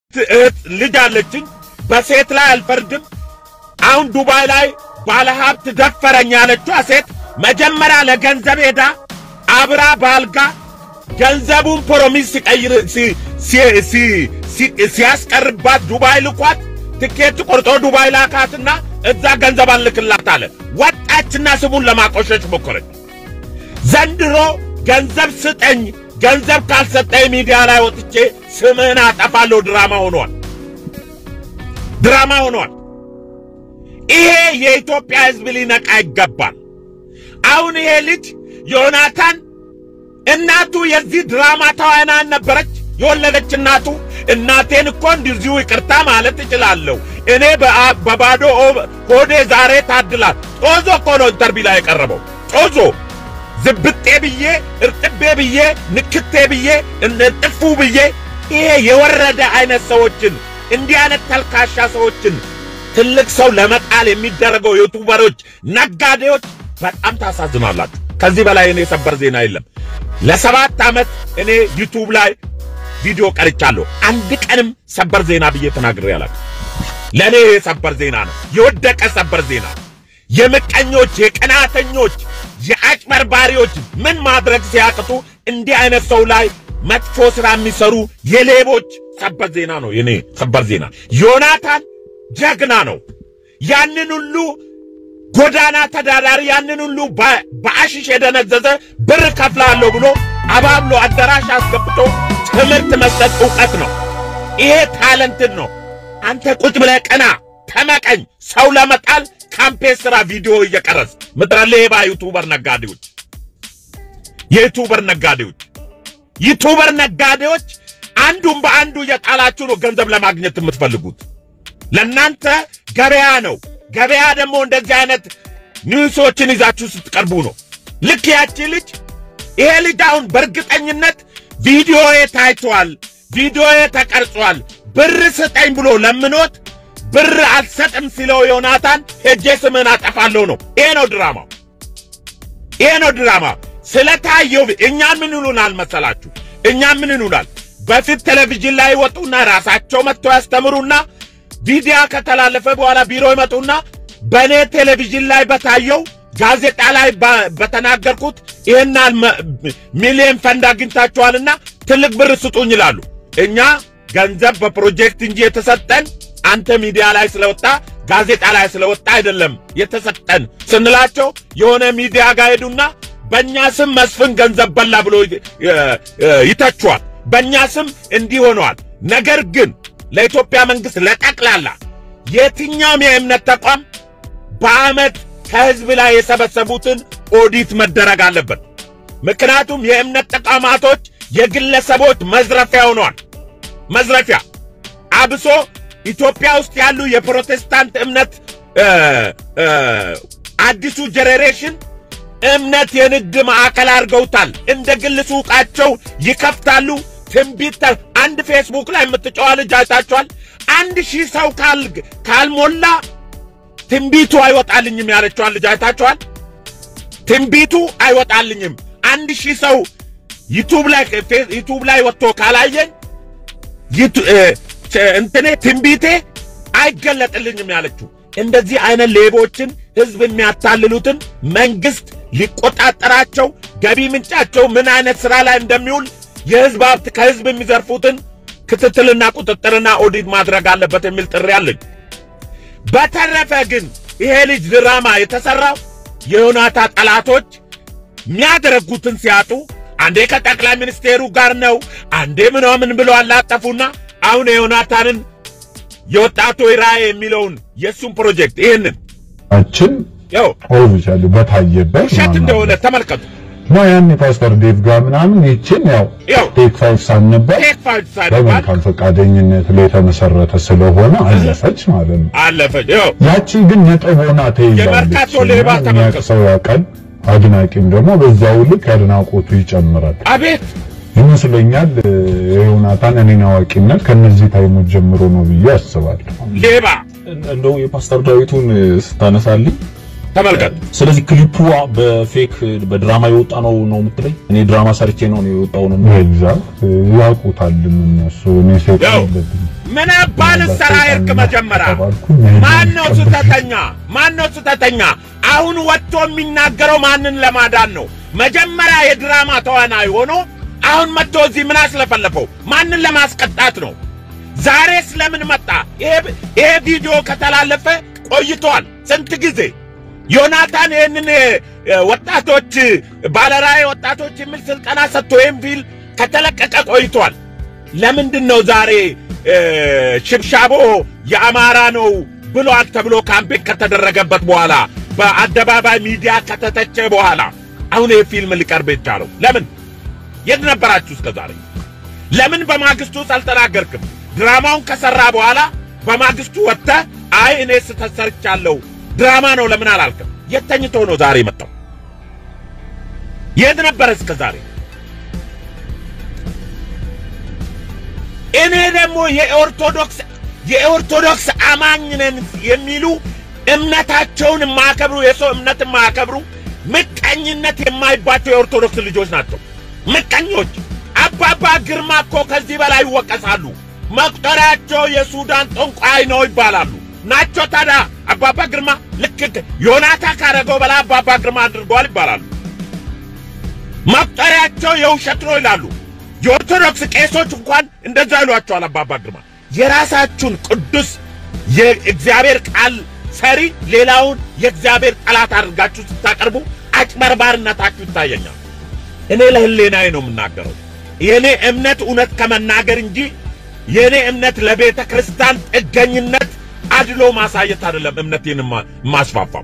እህት ልጅ አለችኝ። በሴት ላይ አልፈርድም። አሁን ዱባይ ላይ ባለሀብት ደፈረኝ ያለችዋ ሴት መጀመሪያ ለገንዘብ ሄዳ አብራ ባልጋ ገንዘቡን ፕሮሚስ ሲቀይር ሲ- ሲ- ሲ- ሲ- ሲያስቀርባት ዱባይ ልኳት ትኬት ቆርጦ ዱባይ ላካትና እዛ ገንዘብ አልክላት አለ። ወጣችና ስሙን ለማቆሸሽ ሞከረች። ዘንድሮ ገንዘብ ስጠኝ፣ ገንዘብ ካልሰጠኝ ሚዲያ ላይ ወጥቼ ስምህን አጠፋለሁ ድራማ ሆኗል። ድራማ ሆኗል። ይሄ የኢትዮጵያ ሕዝብ ሊነቃ ይገባል። አሁን ይሄ ልጅ ዮናታን እናቱ የዚህ ድራማ ተዋናን ነበረች። የወለደች እናቱ እናቴን እኮ እንደዚሁ ይቅርታ ማለት እችላለሁ እኔ በአ- በባዶ ኦ- ሆዴ ዛሬ ታድላል። ጦዞ እኮ ነው ኢንተርቪው ላይ የቀረበው ጦዞ ዝብጤ ብዬ እርጥቤ ብዬ ንክቴ ብዬ እጥፉ ብዬ ይሄ የወረደ አይነት ሰዎችን እንዲህ አይነት ተልካሻ ሰዎችን ትልቅ ሰው ለመጣል የሚደረገው ዩቱበሮች፣ ነጋዴዎች በጣም ታሳዝናላችሁ። ከዚህ በላይ እኔ ሰበር ዜና የለም። ለሰባት ዓመት እኔ ዩቱብ ላይ ቪዲዮ ቀርቻለሁ። አንድ ቀንም ሰበር ዜና ብዬ ተናግሬ አላውቅም። ለእኔ ይሄ ሰበር ዜና ነው፣ የወደቀ ሰበር ዜና ነው። የምቀኞች፣ የቀናተኞች፣ የአጭበርባሪዎች ምን ማድረግ ሲያቅቱ እንዲህ አይነት ሰው ላይ መጥፎ ሥራ የሚሰሩ የሌቦች ሰበር ዜና ነው የኔ ሰበር ዜና። ዮናታን ጀግና ነው። ያንን ሁሉ ጎዳና ተዳዳሪ ያንን ሁሉ በ- በአሽሽ የደነዘዘ ብር ከፍላለሁ ብሎ አባብሎ አዳራሽ አስገብቶ ትምህርት መስጠት እውቀት ነው። ይሄ ታለንትን ነው። አንተ ቁጭ ብለህ ቀና ተመቀኝ ሰው ለመጣል ካምፔን ስራ ቪዲዮ እየቀረጽ ምድረ ሌባ ዩቱበር ነጋዴዎች፣ የዩቱበር ነጋዴዎች፣ ዩቱበር ነጋዴዎች አንዱን በአንዱ እየጣላችሁ ነው ገንዘብ ለማግኘት የምትፈልጉት። ለእናንተ ገበያ ነው። ገበያ ደግሞ እንደዚህ አይነት ኒውሶችን ይዛችሁ ስትቀርቡ ነው። ልክ ያቺ ልጅ ይሄ ልጅ አሁን በእርግጠኝነት ቪዲዮዬ ታይቷል፣ ቪዲዮዬ ተቀርጿል፣ ብር ስጠኝ ብሎ ለምኖት ብር አልሰጥም ሲለው ዮናታን ሄጄ ስምን አጠፋለሁ ነው። ይሄ ነው ድራማው፣ ይሄ ነው ድራማ። ስለታየው እኛ ምን ይሉናል መሰላችሁ? እኛ ምን ይሉናል? በፊት ቴሌቪዥን ላይ ይወጡና ራሳቸው መጥተው ያስተምሩና ቪዲዮ ከተላለፈ በኋላ ቢሮ ይመጡና በእኔ ቴሌቪዥን ላይ በታየው ጋዜጣ ላይ በ- በተናገርኩት ይህናል ሚሊየን ፈንድ አግኝታችኋልና ትልቅ ብር ስጡኝ ይላሉ። እኛ ገንዘብ በፕሮጀክት እንጂ የተሰጠን አንተ ሚዲያ ላይ ስለወጣ ጋዜጣ ላይ ስለወጣ አይደለም የተሰጠን ስንላቸው የሆነ ሚዲያ ጋር ሄዱና በእኛ ስም መስፍን ገንዘብ በላ ብሎ ይ- ይ- ይተቿል። በእኛ ስም እንዲህ ሆነዋል። ነገር ግን ለኢትዮጵያ መንግስት ለጠቅላላ የትኛውም የእምነት ተቋም በዓመት ከህዝብ ላይ የሰበሰቡትን ኦዲት መደረግ አለበት። ምክንያቱም የእምነት ተቋማቶች የግለሰቦች መዝረፊያ ሆነዋል። መዝረፊያ አብሶ ኢትዮጵያ ውስጥ ያሉ የፕሮቴስታንት እምነት እ እ አዲሱ ጄኔሬሽን እምነት የንግድ ማዕከል አድርገውታል። እንደ ግል ሱቃቸው ይከፍታሉ። ትንቢት ተ- አንድ ፌስቡክ ላይ የምትጨዋ ልጅ አይታችኋል። አንድ ሺህ ሰው ካል ካልሞላ ትንቢቱ አይወጣልኝም ያለችዋን ልጅ አይታችኋል። ትንቢቱ አይወጣልኝም አንድ ሺህ ሰው ዩቱብ ላይ ፌስ- ዩቱብ ላይ ወጥቶ ካላየኝ ይቱ- እ፣ ቸ- እንትኔ ትንቢቴ አይገለጥልኝም ያለችው። እንደዚህ አይነት ሌቦችን ህዝብ የሚያታልሉትን መንግስት ሊቆጣጠራቸው ገቢ ምንጫቸው ምን አይነት ስራ ላይ እንደሚውል የህዝብ ሀብት ከህዝብ የሚዘርፉትን ክትትልና ቁጥጥርና ኦዲት ማድረግ አለበት የሚል ጥሪ አለኝ። በተረፈ ግን ይሄ ልጅ ድራማ የተሰራው የዮናታ ጠላቶች የሚያደረጉትን ሲያጡ አንዴ ከጠቅላይ ሚኒስቴሩ ጋር ነው፣ አንዴ ምናምን ብለው አላጠፉና አሁን የዮናታንን የወጣቱ ራዕይ የሚለውን የእሱን ፕሮጀክት ይህንን አችን ያው ኦፊሻሊ በታየበት ውሸት ማለት እንደሆነ ነው። ተመልከቱ። ማ ያኔ ፓስተር ዴቭ ጋር ምናምን ይችን ያው ያው ቴክ ፋይቭ ሳንባል ቴክ ፋይቭ ሳይባል በመልካም ፈቃደኝነት ላይ የተመሰረተ ስለሆነ አለፈች ማለት ነው። አለፈች። ያው ያቺ ግን ነጥብ ሆና ተይዛለች። የመርካቶ ሌባ እና ተመልከቱ። የሚያውቅ ሰው ያውቃል፣ አድናቂም ደግሞ በዛው ልክ አድናቆቱ ይጨምራል አቤት ይመስለኛል። የዮናታን እኔን አዋቂነት ከነዚህ ታይሞች ጀምሮ ነው ብዬ አስባለሁ። ሌባ እንደው የፓስተር ዳዊቱን ስታነሳልኝ ተመልከት። ስለዚህ ክሊፑ በፌክ በድራማ የወጣ ነው ነው የምትለኝ? እኔ ድራማ ሰርቼ ነው ነው የወጣው ነው። ኤግዛክት ያውቁታልም እነሱ እኔ ሴት ያው የለብኝም ምን አባል ሰራ ይርቅ መጀመሪያ ተባልኩኝ። ማን ነው ስህተተኛ? ማን ነው ስህተተኛ? አሁን ወጥቶ የሚናገረው ማንን ለማዳን ነው? መጀመሪያ የድራማ ተዋናይ ሆኖ አሁን መጥቶ እዚህ ምን አስለፈለፈው? ማንን ለማስቀጣት ነው? ዛሬ ስለምን መጣ? ይሄ ይሄ ቪዲዮ ከተላለፈ ቆይቷል። ስንት ጊዜ ዮናታን ይህንን እ፣ ወጣቶች ባለራዕይ ወጣቶች የሚል ስልጠና ሰጥቶ ይህን ፊልም ከተለቀቀ ቆይቷል። ለምንድን ነው ዛሬ እ፣ ሽብሻቦ የአማራ ነው ብሏል ተብሎ ካምፔን ከተደረገበት በኋላ በአደባባይ ሚዲያ ከተተቸ በኋላ አሁን ይህ ፊልም ሊቀርብ የቻለው ለምን? የት ነበራችሁ እስከ ዛሬ? ለምን በማግስቱ አልተናገርክም? ድራማውን ከሰራ በኋላ በማግስቱ ወጥተህ አይ እኔ ስህተት ሰርቻለሁ ድራማ ነው ለምን አላልክም? የት ተኝቶ ነው ዛሬ መጣው? የት ነበረ እስከ ዛሬ? እኔ ደግሞ የኦርቶዶክስ የኦርቶዶክስ አማኝ ነን የሚሉ እምነታቸውን የማያከብሩ የሰው እምነት የማያከብሩ ምቀኝነት የማይባቸው የኦርቶዶክስ ልጆች ናቸው። ምቀኞች። አባባ ግርማ እኮ ከዚህ በላይ ይወቀሳሉ። መቁጠሪያቸው የሱዳን ጠንቋይ ነው ይባላሉ። ናቸው ታዲያ አባባ ግርማ ልክ ዮናታ ካረገው በላይ አባባ ግርማ አድርገዋል ይባላሉ። መቁጠሪያቸው የውሸት ነው ይላሉ። የኦርቶዶክስ ቄሶች እንኳን እንደዛ ይሏቸዋል። አባባ ግርማ የራሳችሁን ቅዱስ የእግዚአብሔር ቃል ሰሪ ሌላውን የእግዚአብሔር ጠላት አድርጋችሁ ስታቀርቡ አጭበርባርነታችሁ ይታየኛል። እኔ ለህሌናዬ ነው የምናገረው። የእኔ እምነት እውነት ከመናገር እንጂ የእኔ እምነት ለቤተ ክርስቲያን ጥገኝነት አድሎ ማሳየት አይደለም። እምነቴን ማ- ማስፋፋው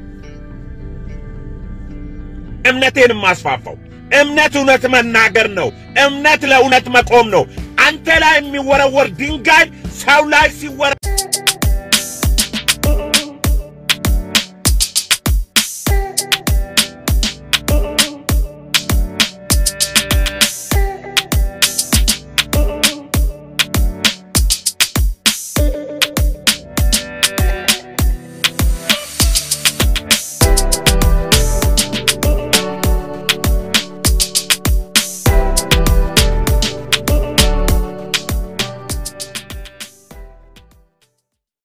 እምነቴን ማስፋፋው እምነት እውነት መናገር ነው። እምነት ለእውነት መቆም ነው። አንተ ላይ የሚወረወር ድንጋይ ሰው ላይ ሲወረ